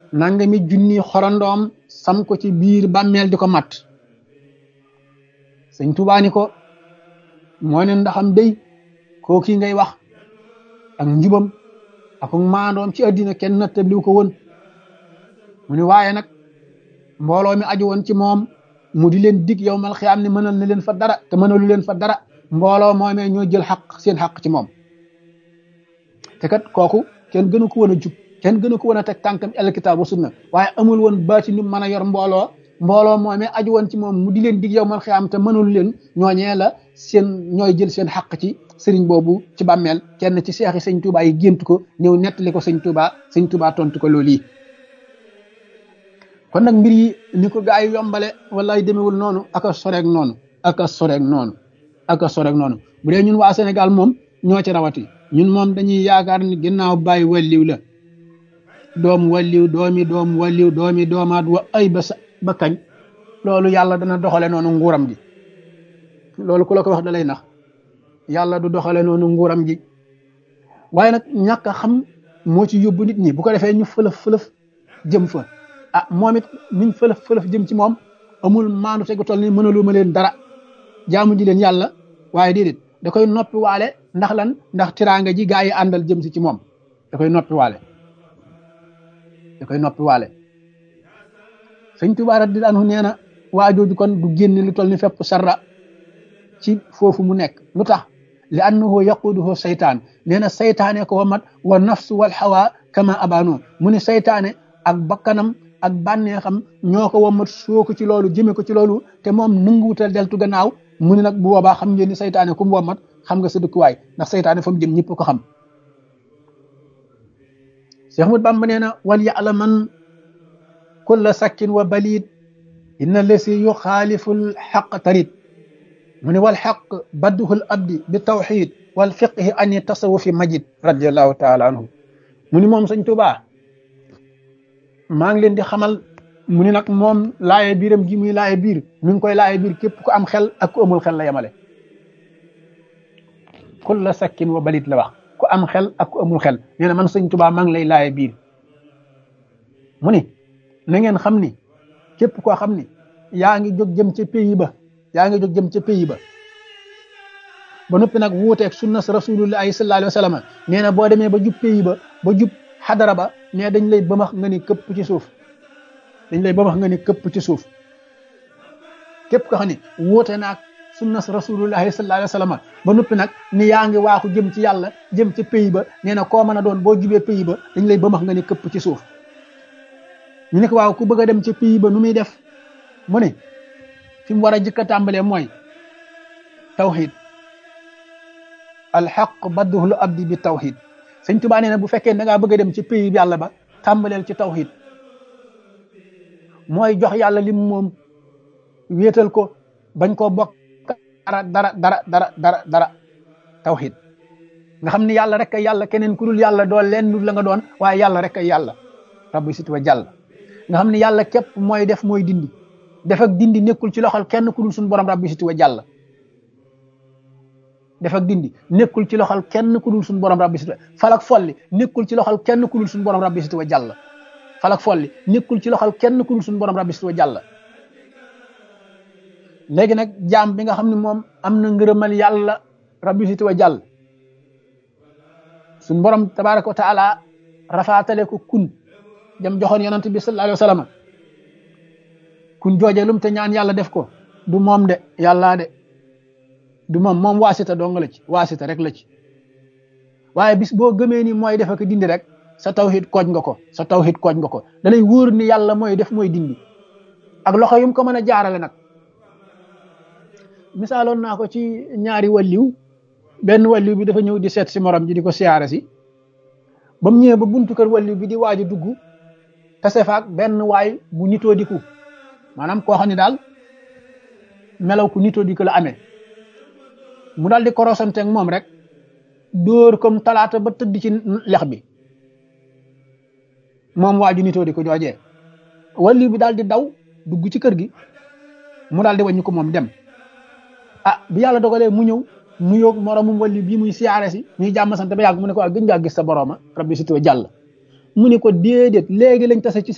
nangami junni xorandoom sam ko ci biir bàmmeel di ko mat sëñ Tuubaa ni ko moo ne ndaxam day koo kii ngay wax ak njubam ak maandoom ci àddina kenn nattabliw ko woon mu ne waaye nag mbooloo mi aju woon ci moom mu di leen dig yow mal xiyaam ne mënal na leen fa dara te mënalu leen fa dara mbooloo moomee ñoo jël xaq seen xaq ci moom te kat kooku kenn gënu ko woon a jub kenn gënu ko woon a teg tànkam el kitaab wa sunna waaye amul woon baati nu mën a yor mbooloo mbooloo moomee aju woon ci moom mu di leen dig yow mal xiyaam te mënalu leen ñooñee la seen ñooy jël seen xaq ci sëriñ boobu ci bàmmeel kenn ci seexi sëñ Tuubaa yi gént ko ñëw nettali ko sëñ Tuubaa sëñ Tuubaa tontu ko loolu yi kon nag mbir yi ni ko gaa yi yombale wallaay demewul noonu ak a soreeg noonu ak a soreeg noonu ak a soreeg noonu bu dee ñun waa Sénégal moom ñoo ci rawati ñun moom dañuy yaakaar ni ginnaaw bàyyi walliw la doom walliw doomi doom walliw doomi doomaat wa ay ba sa ba kañ loolu yàlla dana doxale noonu nguuram gi loolu ku la ko wax da lay nax yàlla du doxale noonu nguuram gi waaye nag ñàkk a xam moo ci yóbbu nit ñi bu ko defee ñu fëlëf fëlëf jëm fa ah moom it niñ fëlëf fëlëf jëm ci moom amul maandu tegu toll ni mënalu ma leen dara jaamu ji leen yàlla waaye déedéet da koy noppi waale ndax lan ndax tiraanga ji gaa yi àndal jëm si ci moom da koy noppi waale da koy noppi waale sëñ Tuubaa radiyallaahu anhu nee na waa jooju kon du génn lu toll ni fépp sarra ci foofu mu nekk lu tax li annahu yaquduhu saytaan nee na saytaane ko wamat wa nafsu wal hawa kama abano mu ne saytaane ak bakkanam ak bànneexam ñoo ko wamat soo ko ci loolu jëme ko ci loolu te moom nanguwutal deltu gannaaw mu ne nag bu boobaa xam ngeen ni saytaane ku mu wamat xam nga sa dëkkuwaay ndax saytaane fa mu jëm ñëpp ko xam Cheikh Ahmad Bamba nee na wal ya'laman kulla sakkin wa balid inna lasi yuxaaliful xaq tarit mu ne wal xaq badduhul abdi bi tawxid wal fiqhi ani tasawufi majid radiallahu taala anhu mu ni moom sëñ Tuubaa maa ngi leen di xamal mu ni nag moom laaye biiram gi muy laaye biir mi ngi koy laaye biir képp ku am xel ak ku amul xel la yemale kulla sakkin wa balit la wax ku am xel ak ku amul xel nee na man sëñ Tuubaa maa ngi lay laaye biir mu ni na ngeen xam ni képp koo xam ni yaa ngi jóg jëm ca pays ba yaa ngi jóg jëm ca pays ba ba noppi nag wuuteeg sunna rasulullahi sallallahu alayhi wa sallam nee na boo demee ba jub pays ba ba jub xadara ba nee dañ lay bëmax nga ni këpp ci suuf dañ lay bëmax nga ni këpp ci suuf képp ko xam ne wuute naag sunna rasulullahi sallallahu alayhi wa sallam ba noppi nag ni yaa ngi waaxu jëm ci yàlla jëm ca pays ba nee na koo mën a doon boo jubee pays ba dañ lay bëmax nga ni këpp ci suuf ñu ne ko waaw ku bëgg a dem ca pays ba nu muy def mu ne fi mu war a jëkk a tàmbalee mooy tawxid alxaq badduhul abdi bi tawxid sëñ Tuubaa nee na bu fekkee da ngaa bëgg a dem ci pays bi yàlla ba tàmbaleel ci tawxid mooy jox yàlla lim moom wéetal ko bañ koo bokk dara dara dara dara dara dara tawxid nga xam ni yàlla rek ay yàlla keneen ku dul yàlla doon leen dul la nga doon waaye yàlla rek ay yàlla rabbi sit wa jàll nga xam ni yàlla képp mooy def mooy dindi def ak dindi nekkul ci loxol kenn ku dul suñu borom rabbi sit wa jàll def ak dindi nekkul ci loxol kenn ku dul suñu borom rabbi sit wa falak folli nekkul ci loxol kenn ku dul suñu borom rabbi sit wa jàll falak folli nekkul ci loxol kenn ku dul suñu borom rabbi sit wa jàll léegi nag jaam bi nga xam ne moom am na ngërëmal yàlla rabbi sit wa jàll suñu borom tabaraka wa taala rafaatale ko kun jam joxoon yonent bi sallallahu alayhi wa sallam kun jooje lum te ñaan yàlla def ko du moom de yàllaa de du moom moom waasita dong la ci waasita rek la ci waaye bis boo gëmee ni mooy def ak dindi rek sa tawhid kooj nga ko sa tawhid kooj nga ko da lay wóor ni yàlla mooy def mooy dindi ak loxo yum ko mën a jaarale nag misaaloon naa ko ci ñaari walliw benn walliw bi dafa ñëw di seet si morom ji di ko siyaare si ba mu ñëwee ba buntu kër walliw bi di waaj a dugg tase faak benn waay bu nitoo diku maanaam koo xam ne daal melaw ku nitoo diku la amee mu daal di korosante ak moom rek dóor comme talaata ba tëdd ci lex bi moom waaju nitoo di ko joojee walliw bi daal di daw dugg ci kër gi mu daal di wàññi ko moom dem ah bi yàlla dogalee mu ñëw mu yóog moromum walli bii muy siyaare si ñuy jàmm sant ba yàgg mu ne ko ak gën ngaa gis sa borooma rabbi si tuwa jàll mu ne ko déedéet léegi lañ tase ci